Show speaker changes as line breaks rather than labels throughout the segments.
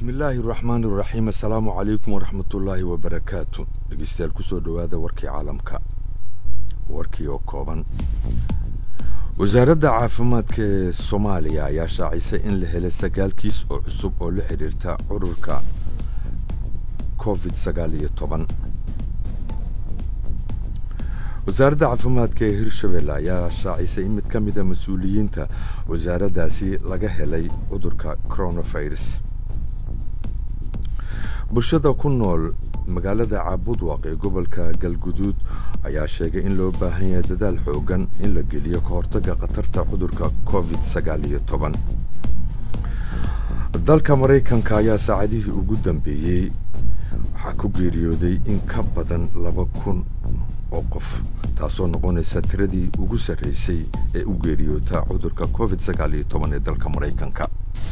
bismillaahi raxmaani raxiim assalaamu calaykum waraxmatullaahi wabarakaatu dhegeystayaal kusoo dhowaada warkii caalamka warkii oo kooban wasaaradda caafimaadka ee soomaaliya ayaa shaacisay in la helay sagaal kiis oo cusub oo la xidhiirta cudurka covid sagaal iyo toban wasaaradda caafimaadka ee hirshabelle ayaa shaacisay in mid ka mida mas-uuliyiinta wasaaraddaasi laga helay cudurka coronavirus bulshada ku nool magaalada caabudwaq ee gobolka galguduud ayaa sheegay in loo baahan yahay dadaal xoogan in la geliyo ka hortagga khatarta cudurka covid sagaal iyo toban dalka maraykanka ayaa saacadihii ugu dambeeyey waxaa ku geeriyooday in ka badan laba kun oo qof taasoo noqonaysa tiradii ugu sarraysay ee u geeriyoota cudurka covid sagaal iyo toban ee dalka maraykanka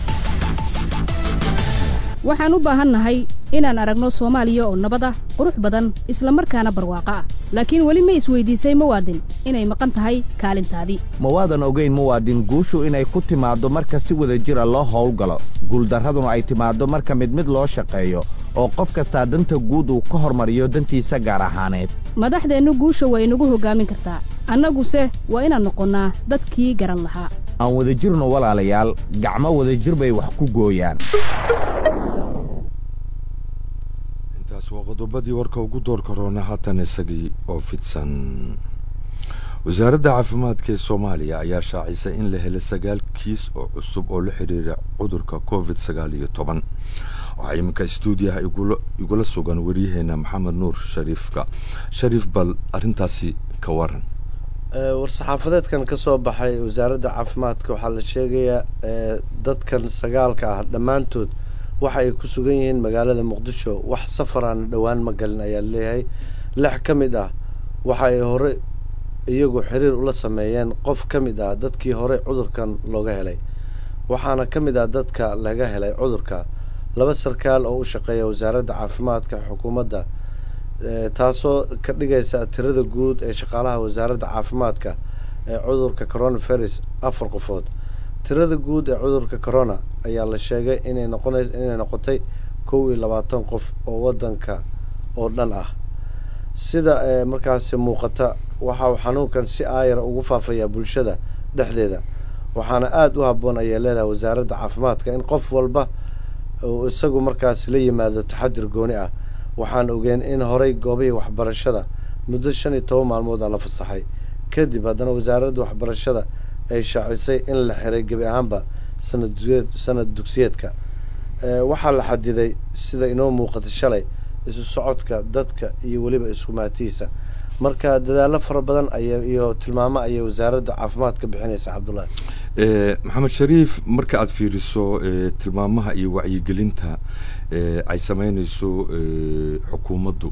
waxaan u baahannahay inaan aragno soomaaliya oo nabad ah qurux badan isla markaana barwaaqo ah laakiin weli ma isweydiisay muwaadin inay maqan tahay kaalintaadii
ma waadan ogayn muwaadin guushu inay ku timaaddo marka si wada jira loo howlgalo guuldarraduna ay timaaddo marka mid mid loo shaqeeyo oo qof kastaa danta guud uu ka hormariyo dantiisa gaar ahaaneed
madaxdeennu guusha waa inagu hoggaamin kartaa annaguse waa inaan noqonnaa dadkii garan lahaa
aan wada jirno walaalayaal gacmo wadajir bay wax ku gooyaan
intaas waa qodobadii warka ugu doorka roona haatan isagii oo fidsan wasaaradda caafimaadka ee soomaaliya ayaa shaacisay in la helay sagaal kiis oo cusub oo la xidhiira cudurka covid sagaal iyo toban waxaa iminka stuudiyaha igula sugan waryaheena maxamed nuur shariifka shariif bal arrintaasi ka waran
war-saxaafadeedkan ka soo baxay wasaaradda caafimaadka waxaa la sheegayaa dadkan sagaalka ah dhammaantood waxa ay ku sugan yihiin magaalada muqdisho wax safaraana dhowaan ma galin ayaa leeyahay lix ka mid ah waxa ay hore iyagu xiriir ula sameeyeen qof ka mid ah dadkii hore cudurkan looga helay waxaana ka mid ah dadka laga helay cudurka laba sarkaal oo u shaqeeya wasaaradda caafimaadka xukuumadda taasoo ka dhigaysa tirada guud ee shaqaalaha wasaaradda caafimaadka ee cudurka coronavirus afar qofood tirada guud ee cudurka corona ayaa la sheegay inay noqona inay noqotay kow iyo labaatan qof oo waddanka oo dhan ah sida markaasi muuqata waxa uu xanuunkan si aayara ugu faafayaa bulshada dhexdeeda waxaana aada u habboon ayay leedahay wasaaradda caafimaadka in qof walba uu isagu markaasi la yimaado taxadir gooni ah waxaan ogeen in horey goobihii waxbarashada muddo shan iyo toban maalmood a la fasaxay kadib haddana wasaaradda waxbarashada ay shaacisay in la xiray gebi ahaanba sanad sanad dugsiyeedka waxaa la xadiday sida inoo muuqata shalay isu socodka dadka iyo weliba iskumaatihiisa marka dadaallo fara badan ay iyo tilmaamo ayay wasaaradda caafimaadka bixinaysa cabdullaahi
maxamed shariif marka aad fiiriso tilmaamaha iyo wacyigelinta ay sameynayso xukuumaddu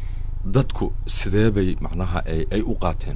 dadku sidee bay macnaha ay u qaateen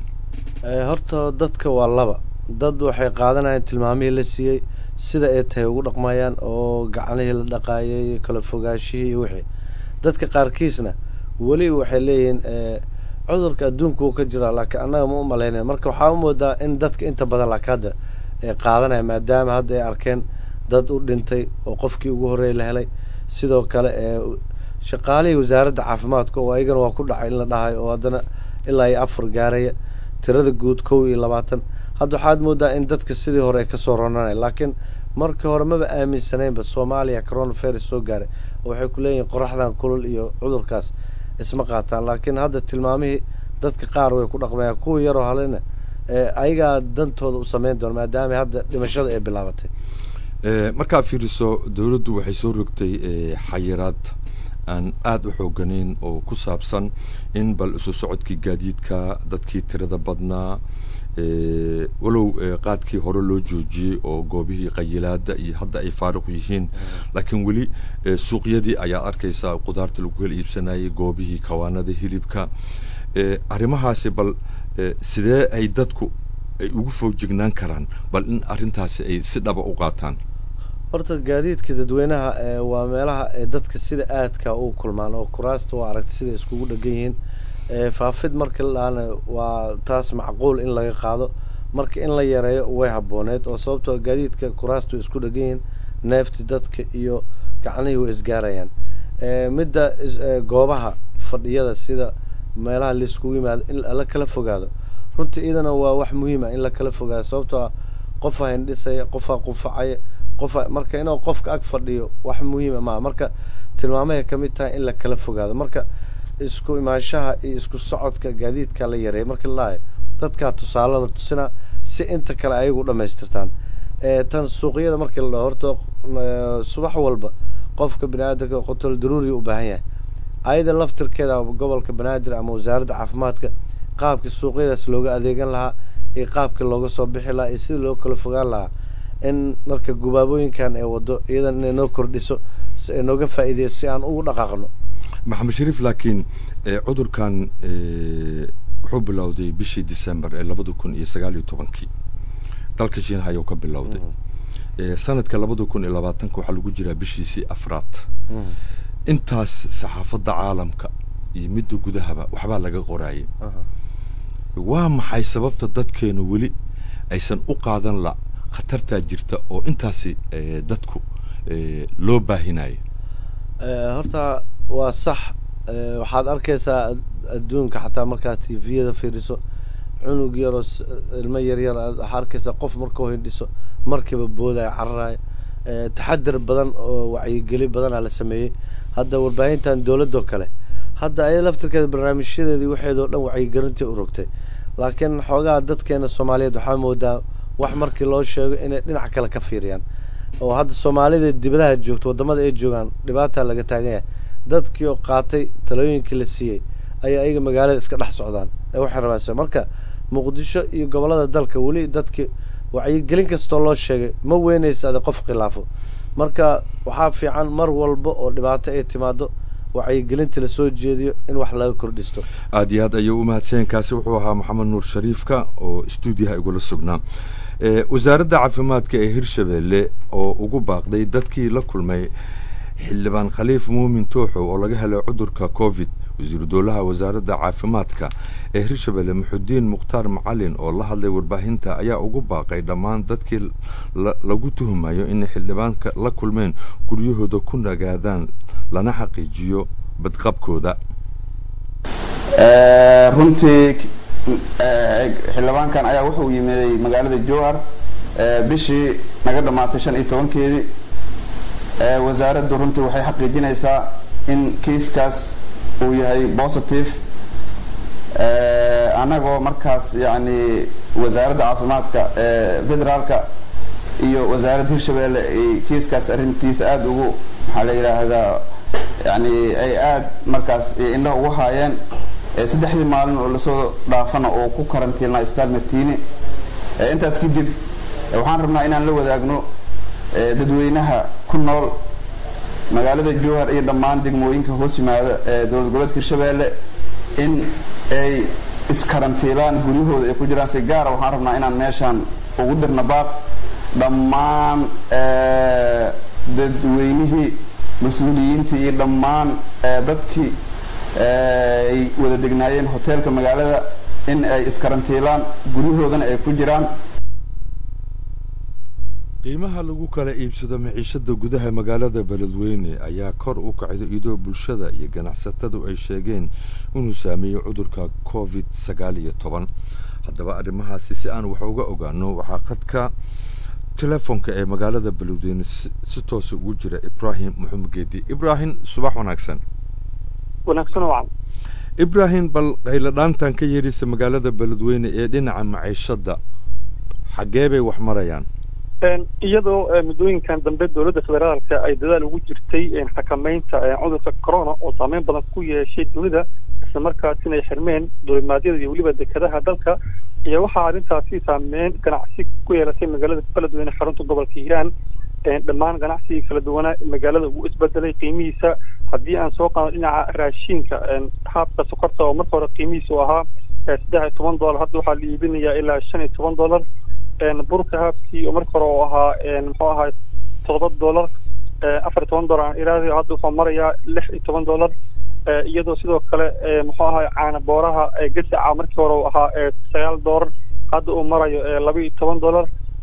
horta dadka waa laba dad waxay qaadanayaan tilmaamihii la siiyey sida ay tahay ugu dhaqmayaan oo gacanihii la dhaqaayay kala fogaashihii iyo wixii dadka qaarkiisna weli waxay leeyihiin cudurka adduunka wuu ka jiraa laakiin annaga ma u malaynaya marka waxaa u moodaa in dadka inta badan laakiin hadda ay qaadanaya maadaama hadda ay arkeen dad u dhintay oo qofkii ugu horreeyay la helay sidoo kale ee shaqaalihii wasaaradda caafimaadka oo ayagana waa ku dhacay in la dhahay oo haddana ilaa iyo afar gaaraya tirada guud kow iyo labaatan hadda waxaad moodaa in dadka sidii hore ay kasoo ronanaya laakiin markii hore maba aaminsanaynba soomaaliya coronavirus soo gaaray oo waxay ku leeyihin qoraxdan kulul iyo cudurkaas isma qaataan laakiin hadda tilmaamihii dadka qaar way ku dhaqmayaan kuwa yaroo halena ayagaa dantooda u sameyn doona maadaama hadda dhimashada ay bilaabatay
markaad fiiriso dowladdu waxay soo rogtay xayiraad aan aada u xooganayn oo ku saabsan in bal isu socodkii gaadiidka dadkii tirada badnaa walow qaadkii hore loo joojiyey oo goobihii qayilaada iyo hadda ay faaruq yihiin laakiin weli suuqyadii ayaa arkaysaa qudaarta lagu kala iibsanayay goobihii kawaanada hilibka arrimahaasi bal sidee ay dadku ay ugu foojignaan karaan bal in arrintaasi ay si dhaba u qaataan
horta gaadiidka dadweynaha waa meelaha ee dadka sida aadka u kulmaan oo kuraasta waa aragta sida iskugu dhegan yihiin faafid marka la dhahana waa taas macquul in laga qaado marka in la yareeyo way habooneed oo sababtoo gaadiidka kuraastu isku dhegan yihiin neefti dadka iyo gacnihii way isgaarayaan midda goobaha fadhiyada sida meelaha laiskugu yimaado in la kala fogaado runtii iyadana waa wax muhiima in la kala fogaado sababtoo ah qofaa hindhisaya qofaa qufacaya qofa marka inuu qofka ag fadhiyo wax muhiima maa marka tilmaamahay ka mid tahay in la kala fogaado marka isku imaanshaha iyo isku socodka gaadiidka la yareeya marka la dhahayo dadkaa tusaale la tusinaa si inta kale ayagu dhamaystirtaan tan suuqyada markii la dhaho horta subax walba qofka bini aadamka qotol daruuriya u baahan yahay ayada laftirkeeda gobolka banaadir ama wasaaradda caafimaadka qaabkii suuqyadaas looga adeegan lahaa iyo qaabkii looga soo bixi lahaa iyo sidii loo kala fogaan lahaa in marka gubaabooyinkan ee wado iyadan inay noo kordhiso si ay nooga faa'iideyso si aan ugu dhaqaaqno
maxamed shariif laakiin cudurkan wuxuu bilowday bishii december ee labada kun iyo sagaal iyo tobankii dalka shiinaha ayuu ka bilowday sanadka labada kun iyo labaatanka waxaa lagu jiraa bishiisii afraad intaas saxaafadda caalamka iyo midda gudahaba waxbaa laga qoraayay waa maxay sababta dadkeena weli aysan u qaadan la khatartaa jirta oo intaasi dadku loo baahinayo
horta waa sax waxaad arkaysaa adduunka xataa markaad tviyada fiiriso cunug yaroo ilmo yaryar waxaa arkaysaa qof markuu hindhiso markiiba boodaya cararayo taxadir badan oo wacyigeli badanaa la sameeyey hadda warbaahintan dowladoo kale hadda ayada laftirkeeda barnaamijyadeedii waxeedoo dhan wacyigelintii u rogtay laakiin xoogaha dadkeena soomaaliyeed waxaa moodaa wax markii loo sheego inay dhinac kale ka fiiriyaan oo hadda soomaalida dibadaha joogto waddamada ay joogaan dhibaataa laga taagan yahay dadkii oo qaatay talooyinkii la siiyey ayaa ayaga magaalada iska dhex socdaan ee waxay rabaan marka muqdisho iyo gobollada dalka weli dadki wacyigelin kastoo loo sheegay ma weynaysa ade qof khilaafo marka waxaa fiican mar walba oo dhibaato ay timaado wacyigelinta lasoo jeediyo in wax laga kordhisto
aad iyo aad ayuu u mahadsanyaen kaasi wuxuu ahaa maxamed nuur shariifka oo stuudiyaha igula sugnaa wasaaradda caafimaadka ee hirshabeelle oo ugu baaqday dadkii la kulmay xildhibaan khaliif muumin tooxow oo laga helay cudurka covid wasiiru dowlaha wasaaradda caafimaadka ee hirshabeelle muxudiin mukhtaar macalin oo la hadlay warbaahinta ayaa ugu baaqay dhammaan dadkii lagu tuhumayo inay xildhibaanka la kulmeen guryahooda ku nagaadaan lana xaqiijiyo badqabkooda
runtii xildhibaankan ayaa wuxuu yimiday magaalada jowhar bishii naga dhammaatay shan iyo tobankeedii wasaaraddu runtii waxay xaqiijinaysaa in kiiskaas uu yahay positive annagoo markaas yacni wasaaradda caafimaadka federaalka iyo wasaaradda hirshabeelle ay kiiskaas arrintiisa aada ugu maxaa la yidhaahdaa yani ay aada markaas indhaha ugu haayeen saddexdii maalin oo lasoo dhaafana oo ku karantiilnaa isbitaal martiini intaas kadib waxaan rabnaa inaan la wadaagno dadweynaha ku nool magaalada jowhar iyo dhammaan degmooyinka hoos yimaada ee dowlad goboleedka hirshabeelle in ay iskarantiilaan guryahooda ay ku jiraan si gaara waxaan rabnaa inaan meeshaan ugu dirna baaq dhammaan dadweynihii mas-uuliyiintii iyo dhammaan dadkii ay wada degnaayeen hoteelka magaalada in ay iskarantiilaan guryahoodana ay ku jiraan
qiimaha lagu kala iibsado maciishada gudaha magaalada beledweyne ayaa kor u kacday iyadoo bulshada iyo ganacsatadu ay sheegeen inuu saameeyey cudurka covid sagaal iyo toban haddaba arrimahaasi si aan wax uga ogaano waxaa khadka telefoonka ee magaalada beledweyne si toosa ugu jira ibraahim maxamed geedi ibraahim subax wanaagsan
wanaagsan wacan
ibraahim bal qayladhaantan ka yeedhisa magaalada beledweyne ee dhinaca maciishadda xaggee bay wax marayaan
iyadoo muddooyinkan dambe dowladda federaalka ay dadaal ugu jirtay xakameynta cudurka corona oo saameyn badan ku yeeshay dunida isla markaasina ay xirmeen duulimaadyada iyo weliba dekedaha dalka iyo waxaa arrintaasi saameyn ganacsi ku yeelatay magaalada beledweyne xarunta gobolka hiiraan dhammaan ganacsigii kala duwanaa magaalada uu isbedelay qiimihiisa haddii aan soo qaado dhinaca raashiinka haabka sokorta oo marka hore qiimihiisa u ahaa saddex iyo toban dollar hadda waxaa la iibinayaa ilaa shan iyo toban dollar burka haabkii oo marka hore oo ahaa muxuu ahaa toddoba dollar afar iyo toban dollar aan iraadayo hadda wuxuu marayaa lix iyo toban dollar iyadoo sidoo kale muxuu ahaa caana booraha gasaca markii hore uu ahaa sagaal dollar hadda uu marayo laba iyo toban dollar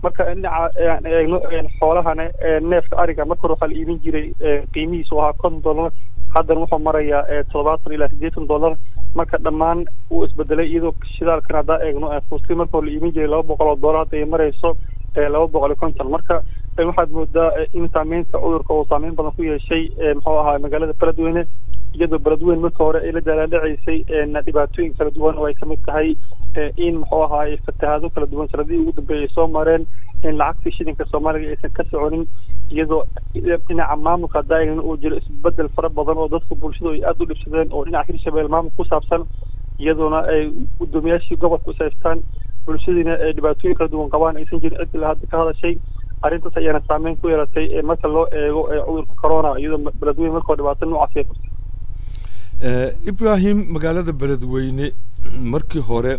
marka dhinaca aan eegno xoolahana neefka ariga marka hore waxaa la iibin jiray qiimihiisu ahaa konton dollar haddana wuxuu marayaa toddobaatan ilaa siddeetan dollar marka dhammaan wuu isbedelay iyadoo shidaalkan haddaa eegno fuustii marka hore la iibin jiray laba boqol oo dollar hadda ay marayso laba boqol iyo konton marka waxaad moodaa in saameynta cudurka uu saameyn badan ku yeeshay muxuu ahaa magaalada beledweyne iyadoo beledweyne marka hore ay la daalaalhacaysay dhibaatooyin kala duwan oo ay kamid tahay in muxuu ahaay fatahaado kala duwan sanadihii ugu dambeeyay ay soo mareen in lacagtii shilinka soomaaliga aysan ka soconin iyadoo dhinaca maamulka hadaaegna uu jiro isbedel fara badan oo dadka bulshadu ay aada u dhibsadeen oo dhinaca hirshabelle maamul ku saabsan iyadoona ay guddoomiyaashii gobolka is haystaan bulshadiina ay dhibaatooyin kala duwan qabaan aysan jirin cid ila hadda ka hadashay arrintaas ayaana saameyn ku yeelatay marka loo eego cudurka corona iyadoo beledweyne markao dhibaato noocaas ay qabtay
ibrahim magaalada beledweyne markii hore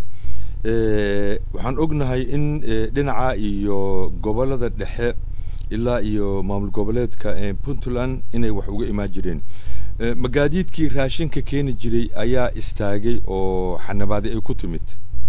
waxaan ognahay in dhinaca iyo gobolada dhexe ilaa iyo maamul goboleedka puntland inay wax uga imaan jireen magaadiidkii raashinka keeni jiray ayaa istaagay oo xanabaaday ay ku timid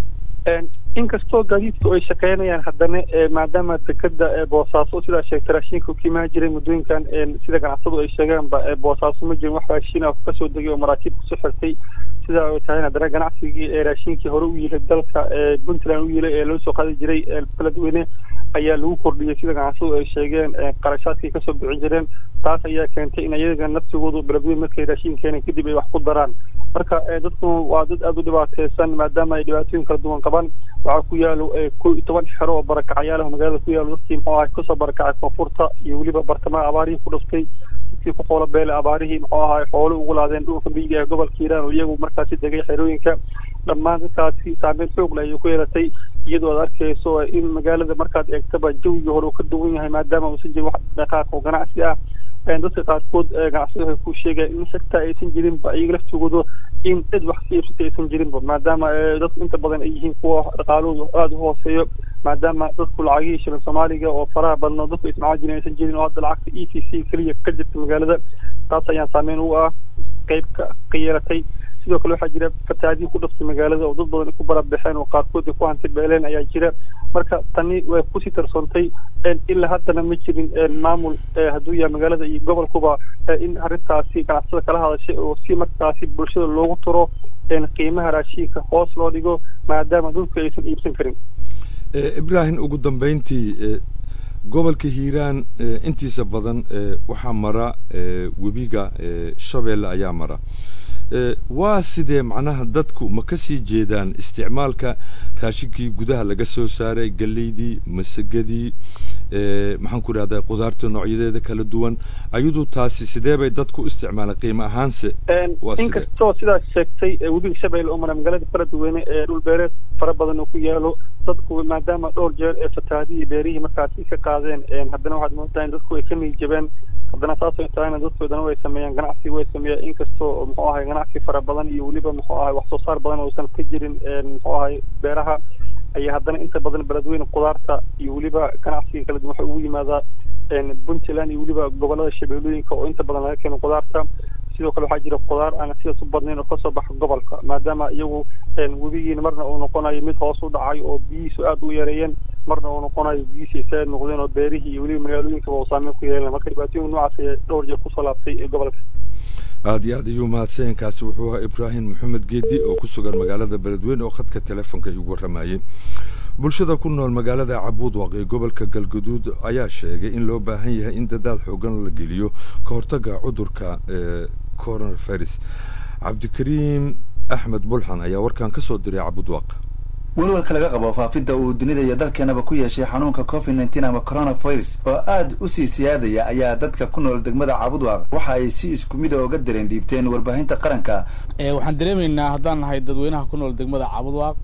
inkastoo gaadiidku ay shaqeynayaan haddana maadaama dekeda boosaaso sidaa sheegtay raashinka ka imaan jiray muddooyinkan sida ganacsadu ay sheegeenba boosaaso ma jirin wax raashin ah kasoo degay oo maraakiib kusoo xirtay sidaa ay tahay haddana ganacsigii ee raashinkii hore u yilay dalka puntland u yilay ee loo soo qaadi jiray beledweyne ayaa lagu kordhiyey sida ganacsadu ay sheegeen qarashaadkay kasoo bixin jireen taas ayaa keentay in iyaga nafsigoodu beledweyne markay raashin keeneen kadib ay wax ku daraan marka dadku waa dad aada u dhibaateysan maadaama ay dhibaatooyin kala duwan qabaan waxaa ku yaalo kow iyo toban xero oo barakacayaalaha magaalada ku yaalo dadkii muxuu ahay kasoo barakacay koonfurta iyo weliba bartamaha abaarihii ku dhuftay dadkii ku xoolo beelay abaarihii muxuu ahay xoolo ugu laadeen dhulka miyiga ee gobolka hiiraan oo iyagu markaasi degay xerooyinka dhammaan dadkaasi saameyn xoog leh ayay ku yeelatay iyadoo aad arkayso in magaalada markaad eegtaba jawigii hore uu ka duwan yahay maadaama uusan jirin wax dhaqaaq oo ganacsi ah dadka qaarkood ganacsada waxay ku sheegeen in xitaa aysan jirinba iyaga laftigooda in cid wax ka iibsata aysan jirinba maadaama dadku inta badan ay yihiin kuwa dhaqaalahooda aada u hooseeyo maadaama dadku lacagihii shilin soomaaliga oo faraha badan oo dadku ismacaan jirin aysan jirin oo hadda lacagta e t c keliya ka jirta magaalada taas ayaan saameyn u ah qayb ka ka yeelatay sidoo kale waxaa jira fatahaadiin ku dhaftay magaalada oo dad badan ay ku barabaxeen oo qaarkood ay ku hanti beeleen ayaa jira marka tani way kusii tarsoontay ilaa haddana ma jirin maamul hadduu yahay magaalada iyo gobolkuba in arrintaasi ganacsada kala hadashay oo si markaasi bulshada loogu turo qiimaha raashiinka hoos loo dhigo maadaama dadku aysan iibsan karin
ibrahim ugu dambeyntii gobolka hiiraan intiisa badan waxaa mara webiga shabeelle ayaa mara waa sidee macnaha dadku ma ka sii jeedaan isticmaalka raashinkii gudaha laga soo saaray galeydii masagadii maxaan ku idhahdaa qudaarta noocyadeeda kala duwan ayadu taasi sidee bay dadku isticmaalaan qiimo ahaanse
inkastoo sidaas sheegtay webiga shabeelle oo mara magaalada beledweyne ee dhul beereed fara badan oo ku yaalo dadku maadaama dhowr jeer ee fatahaadihii beerihii markaasi ka qaadeen haddana waxaad moodaa in dadku ay ka niijabeen haddana saasay tahayna dadkoodana way sameeyaan ganacsi way sameeyaan inkastoo muxuu ahay ganacsi fara badan iyo weliba muxuu ahay wax soo saar badan uusan ka jirin muxuu ahay beeraha ayaa haddana inta badan beledweyne qudaarta iyo weliba ganacsiga kala duwan waxay ugu yimaadaa puntland iyo weliba gobolada shabeellooyinka oo inta badan laga keeno qudaarta sidoo kale waxaa jira qudaar aan sidaas u badnayn oo kasoo baxa gobolka maadaama iyagu webigiina marna uu noqonayo mid hoos u dhacay oo biyihiisu aada u yareeyeen marna uu noqonayo biyihiisi isaga noqdeen oo beerihii iyo weliba magaalooyinkaba uu saameyn ku yeelan marka dhibaatooyin noocaas ayaa dhowr jeer kusoo laabtay ee gobolka
aada iyo aad ayuu mahadsankaasi wuxuu ahaa ibraahim maxamed geedi oo ku sugan magaalada beledweyne oo khadka telefonka igu warramayey bulshada ku nool magaalada cabuudwaq ee gobolka galguduud ayaa sheegay in loo baahan yahay in dadaal xoogan la geliyo ka hortagga cudurka coronavirus cabdikariim axmed bulxan ayaa warkan ka soo diray cabuudwaq
welwalka laga qabo faafidda uu dunida iyo dalkeenaba ku yeeshay xanuunka covid nneteen ama coronavirus oo aada u sii siyaadaya ayaa dadka ku nool degmada caabudwaaq waxa ay si isku mida oga dareen dhiibteen warbaahinta qaranka
waxaan dareemaynaa haddaan nahay dadweynaha ku nool degmada caabudwaaq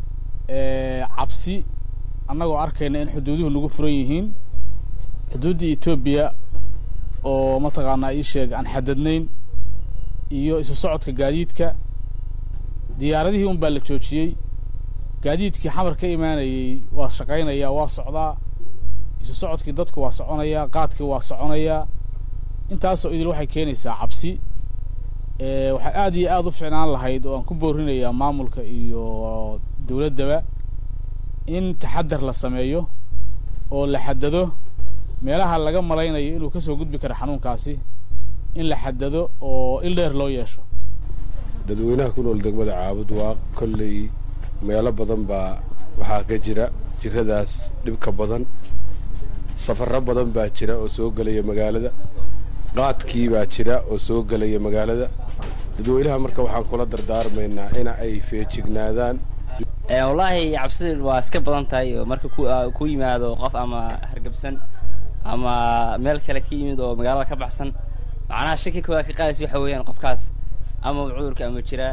cabsi annagoo arkayna in xuduuduhu nagu furan yihiin xuduuddii etoobiya oo mataqaanaa ii sheeg aan xadadnayn iyo isu socodka gaadiidka diyaaradihii un baa la joojiyey gaadiidkii xamar ka imaanayey waa shaqaynayaa waa socdaa isu socodkii dadku waa soconayaa qaadkii waa soconayaa intaasoo idil waxay keenaysaa cabsi waxay aada iyo aada u ficnaan lahayd oo aan ku boorinayaa maamulka iyo dawladdaba in taxadar la sameeyo oo la xadado meelaha laga malaynayo inuu ka soo gudbi karo xanuunkaasi in la xadado oo il dheer loo yeesho
dadweynaha ku nool degmada caabud waa kolley meelo badan baa waxaa ka jira jirradaas dhibka badan safarro badan baa jira oo soo gelaya magaalada qaadkii baa jira oo soo gelaya magaalada dadweynaha marka waxaan kula dardaarmaynaa in ay feejignaadaan
wallaahi cabsida waa iska badan tahay oo marka ku yimaado qof ama hargabsan ama meel kale ka yimid oo magaalada ka baxsan macnaha shaki koowaad ka qaadaysa waxa weeyaan qofkaas ama cudurka ama jira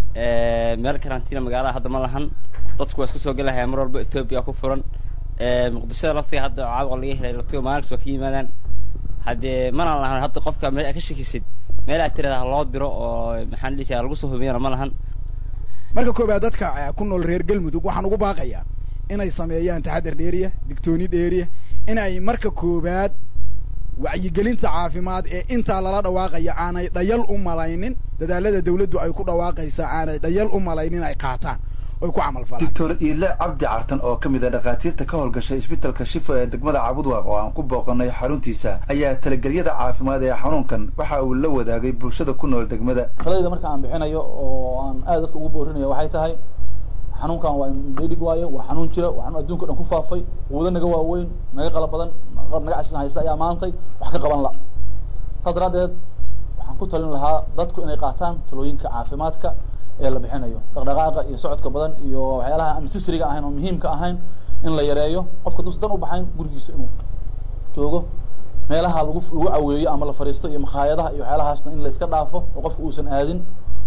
meel karantiina magaalada hadda ma lahan dadku waa iska soo gelahaya mar walba etoobiya ku furan muqdishada laftiga hadda caabuqa laga helay laftiga maalinkas waa ka yimaadaan haddee manaan lahan hadda qofka meel aad ka shakisid meel aad tirada loo diro oo maxaan dhihi jiraa lagu soo hubiyana ma lahan
marka koobaad dadka ku nool reer galmudug waxaan ugu baaqayaa inay sameeyaan taxadar dheeriya digtooni dheeriya in ay marka koobaad wacyigelinta caafimaad ee intaa lala dhawaaqaya aanay dhayal u malaynin dadaalada dawladdu ay ku dhawaaqaysaa aanay dhayal u malaynin ay qaataan oy ku camal falaan
doctor iile cabdi cartan oo ka mid a dhakhaatiirta ka howlgashay isbitalka shifo ee degmada cabudwaaq oo aan ku booqanay xaruntiisa ayaa talagelyada caafimaad ee xanuunkan waxa uu la wadaagay bulshada ku nool degmada
taladayda marka aan bixinayo oo aan aad dadka ugu boorinayo waxay tahay xanuunkan waa indhedig waayo waa xanuun jira waa xanuun adduunka dhan ku faafay quudo naga waaweyn naga qalab badan qalab naga casisan haysta ayaa maantay wax ka qaban la saas daraaddeed waxaan ku talin lahaa dadku inay qaataan talooyinka caafimaadka ee la bixinayo dhaqdhaqaaqa iyo socodka badan iyo waxyaalaha aan necessariga ahayn oo muhiimka ahayn in la yareeyo qofka duusa dan u baxayn gurigiisa inuu joogo meelaha lagu lagu caweeyo ama la fariisto iyo makhaayadaha iyo waxyaalahaasna in la iska dhaafo oo qofka uusan aadin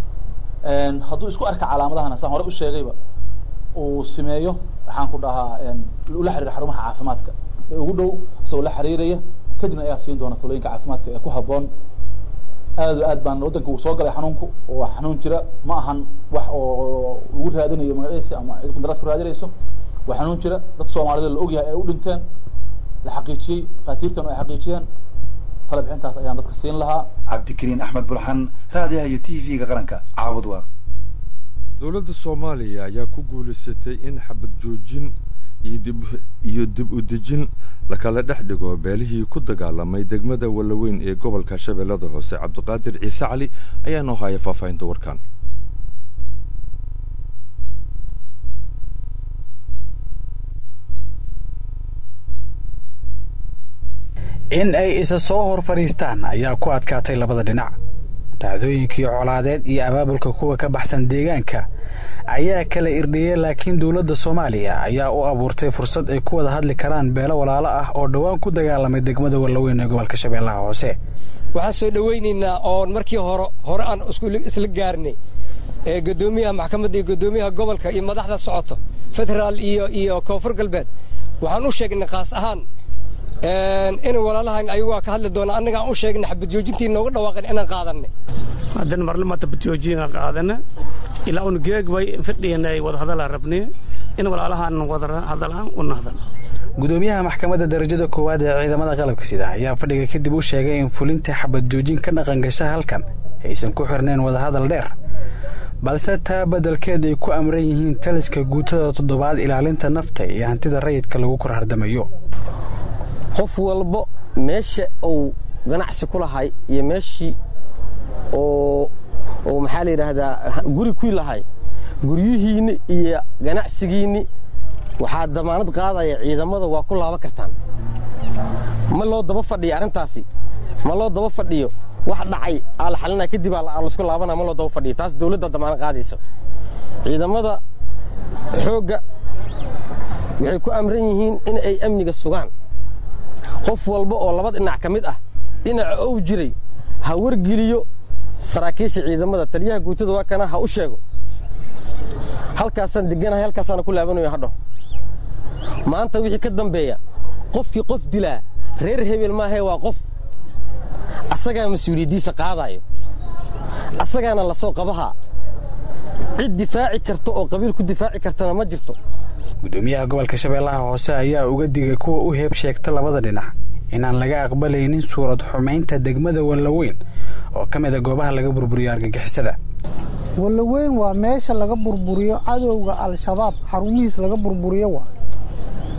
hadduu isku arka calaamadahana saan hore u sheegayba uu sameeyo waxaan ku dhahaa ula xiriira xarumaha caafimaadka ee ugu dhow isagoo la xiriiraya kadibna ayaa siin doona talooyinka caafimaadka ee ku habboon aad o aad baan waddanka uu soo galay xanuunku oo xanuun jira ma ahan wax oo lagu raadinayo magaciisa ama cid qandaraas ku raadinayso waa xanuun jira dad soomaalida la ogyahay ay u dhinteen la xaqiijiyey dhakhaatiirtan ay xaqiijiyeen tala bixintaas ayaan dadka siin lahaa
cabdikariin axmed bulxan raadiyaha iyo t v-ga qaranka caabud waaq
dowladda soomaaliya ayaa ku guulaysatay in xabad joojin iyo dib u dejin lakala dhex dhigo beelihii ku dagaalamay degmada wallaweyn ee gobolka shabeellada hoose cabdiqaadir ciise cali ayaa noo haya faahfaahinta warkan
in ay isa soo hor fadhiistaan ayaa ku adkaatay labada dhinac dhacdooyinkii colaadeed iyo abaabulka kuwa ka baxsan deegaanka ayaa kala irdhiyey laakiin dowladda soomaaliya ayaa u abuurtay fursad ay ku wada hadli karaan beelo walaalo ah oo dhowaan ku dagaalamay degmada wallaweyn ee gobolka shabeellaha hoose
waxaan soo dhowaynaynaa oon markii hore hore aan isla gaarnay ee guddoomiyaha maxkamadda iyo guddoomiyaha gobolka iyo madaxda socoto federaal iyo iyo koonfur galbeed waxaan u sheegnay kaas ahaan in walaalahan ayagu waa ka hadli doonaa annagaan u sheegnay xabad joojintii nooga dhawaaqeen inaan qaadanay
haddana marlamata badjoojiyana qaadana ilaa un geegbay fadhiyanay wadahadalaa rabnay in walaalahaan wada hadalaan u nahdan
gudoomiyaha maxkamadda darajada koowaad ee ciidamada qalabka sida ayaa fadhiga kadib u sheegay in fulinta xabad joojin ka dhaqan gasha halkan aysan ku xirnayn wadahadal dheer balse taa beddelkeed ay ku amran yihiin taliska guutada toddobaad ilaalinta nafta iyo hantida rayidka lagu kor hardamayo
qof walba meesha uu ganacsi ku lahay iyo meeshii oo oo maxaa la yidhaahdaa guri ku lahay guryihiinni iyo ganacsigiinni waxaa damaanad qaadaya ciidamada waa ku laaban kartaan ma loo daba fadhiyo arrintaasi ma loo daba fadhiyo wax dhacay aa la xalinaya kadib aa laisku laabanaya ma loo daba fadhiyo taas dawladda damaanad qaadaysa ciidamada xoogga waxay ku amran yihiin in ay amniga sugaan qof walba oo laba dhinac ka mid ah dhinaca ou jiray ha wargeliyo saraakiisha ciidamada taliyaha guutada waa kana ha u sheego halkaasaan deganahay halkaasaana ku laabanayo hadho maanta wixii ka dambeeya qofkii qof dilaa reer hebel maahee waa qof asagaa mas-uuliyaddiisa qaadaayo asagaana la soo qabahaa cid difaaci karta oo qabiil ku difaaci kartana ma jirto
gudoomiyaha gobolka shabeellaha hoose ayaa uga digay kuwa u heeb sheegta labada dhinac inaan laga aqbalaynin suurad xumaynta degmada wallaweyn oo ka mid a goobaha laga burburiyo argagixisada
wallaweyn waa meesha laga burburiyo cadowga al-shabaab xarumihiis laga burburiyo waa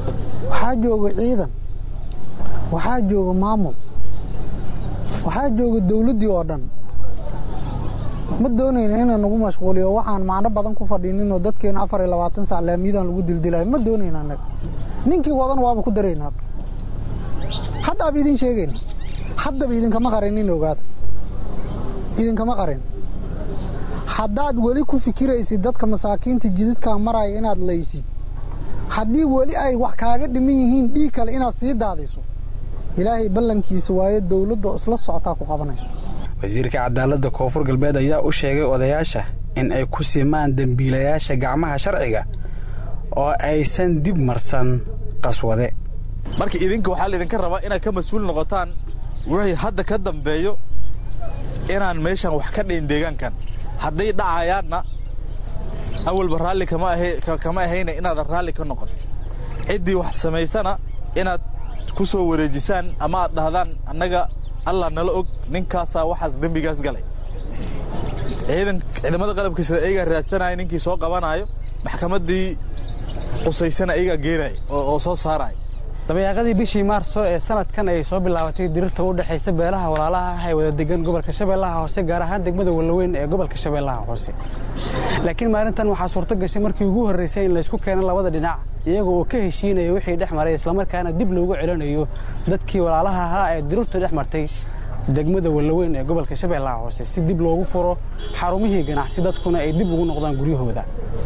waxaa jooga ciidan waxaa jooga maamul waxaa jooga dawladdii oo dhan ma doonayna inaan nagu mashquuliyo waxaan macno badan ku fadhiininoo dadkeena afar iyo labaatan sac laamiyadan lagu dildilayo ma doonayna annaga ninkii wadan waaba ku daraynaa haddaaba idin sheegayna haddaba idinkama qarinin ogaada idinkama qarin haddaad weli ku fikiraysid dadka masaakiinta jididkaa maraya inaad laysid haddii weli ay wax kaaga dhiman yihiin dhiig kale inaad sii daadiso ilaahay ballankiisa waayo dowladda isla socotaa ku qabanayso
wasiirka cadaaladda koonfur galbeed ayaa u sheegay odayaasha in ay ku simaan dembiilayaasha gacmaha sharciga oo aysan dib marsan qaswade
marka idinka waxaa laydinka rabaa inaad ka mas-uul noqotaan wixii hadda ka dambeeyo inaan meeshan wax ka dhayn deegaankan hadday dhacayaanna awalba raalli kama ahayna inaadan raalli ka noqon ciddii wax samaysana inaad ku soo wareejisaan ama aad dhahdaan annaga allah nala og ninkaasaa waxaas dembigaas galay ciidamada qalabka sida ayagaa raadsanaya ninkii soo qabanaayo maxkamaddii qusaysana ayagaa geenaya oo soo saaraya
dabayaaqadii bishii maarso ee sanadkan ay soo bilaabatay dirirta u dhexaysa beelaha walaalaha ah ee wada degan gobolka shabeellaha hoose gaar ahaan degmada wallaweyn ee gobolka shabeellaha hoose laakiin maalintan waxaa suurto gashay markii ugu horraysay in laysku keeno labada dhinac iyaga oo ka heshiinaya wixii dhex maray islamarkaana dib loogu celinayo dadkii walaalaha ahaa ee dirirtu dhex martay degmada wallaweyn ee gobolka shabeellaha hoose si dib loogu furo xarumihii ganacsi dadkuna ay dib ugu noqdaan guryahooda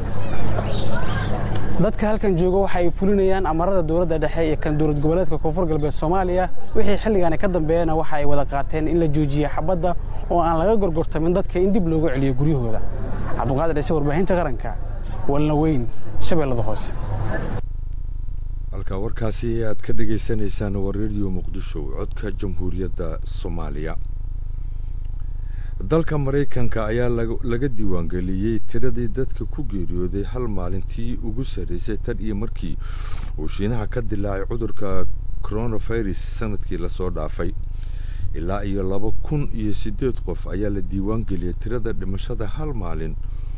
dadka halkan jooga waxa ay fulinayaan amarada dowladda dhexe iyo kan dowlad goboleedka koonfur galbeed soomaaliya wixii xilligaani ka dambeeyana waxa ay wada qaateen in la joojiye xabadda oo aan laga gorgortamin dadka in dib loogu celiyo guryahooda cabduqaadir ciise warbaahinta qaranka walna weyn shabeellada hoose
halka warkaasi aad ka dhagaysanaysaan waa rediyo muqdisho codka jamhuuriyadda soomaaliya dalka maraykanka ayaa laga diiwaangeliyey tiradii dadka ku geeriyooday hal maalintii ugu sarraysay tan iyo markii uu shiinaha ka dilaacay cudurka coronavirus sanadkii lasoo dhaafay ilaa iyo laba kun iyo siddeed qof ayaa la diiwaangeliyey tirada dhimashada hal maalin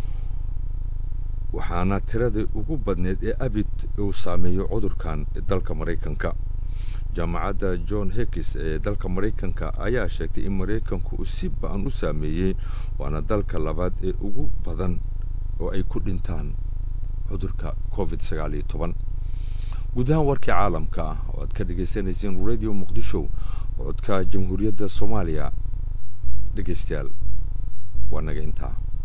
waxaana tiradii ugu badneed ee abid uu saameeyo cudurkan dalka maraykanka jaamacadda john hekis ee dalka maraykanka ayaa sheegtay in maraykanku uu si ba-an u saameeyey waana dalka labaad ee ugu badan oo ay ku dhintaan cudurka covid sagaal iyo toban guud ahaan warkii caalamka ah oo aad ka dhagaysanayseen radio muqdisho codka jamhuuriyadda soomaaliya dhegaystayaal waa naga intaa